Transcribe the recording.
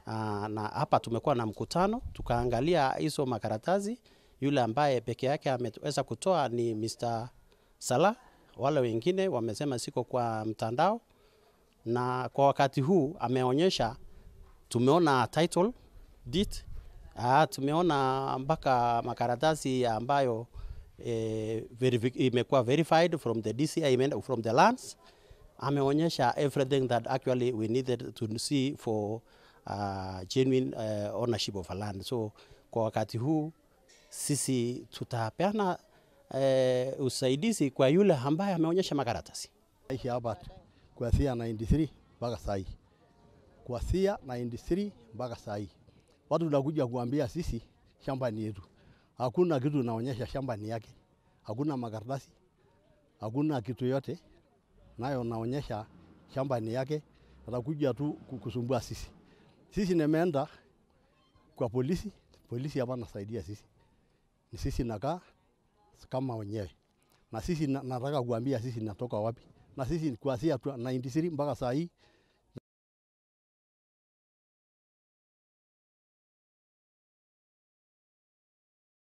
Uh, na hapa tumekuwa na mkutano tukaangalia hizo makaratasi. Yule ambaye peke yake ameweza kutoa ni Mr. Salah, wale wengine wamesema siko kwa mtandao, na kwa wakati huu ameonyesha, tumeona title deed, uh, tumeona mpaka makaratasi ambayo eh, verifi- imekuwa verified from the DCI, imeenda from the lands ameonyesha everything that actually we needed to see for uh, genuine uh, ownership of a land. So kwa wakati huu sisi tutapeana uh, usaidizi kwa yule ambaye ameonyesha makaratasi. Naishi hapa kuanzia 93 mpaka saa hii, kuanzia 93 mpaka saa hii. Watu tunakuja kuambia sisi shamba ni yetu, hakuna kitu naonyesha shamba ni yake, hakuna makaratasi, hakuna kitu yote nayo naonyesha shamba ni yake, atakuja tu ku- kusumbua sisi. Sisi nimeenda kwa polisi, polisi hapa nasaidia sisi, ni sisi nakaa kama wenyewe na sisi na, nataka kuambia sisi natoka wapi, na sisi kuanzia tu 93 mpaka saa hii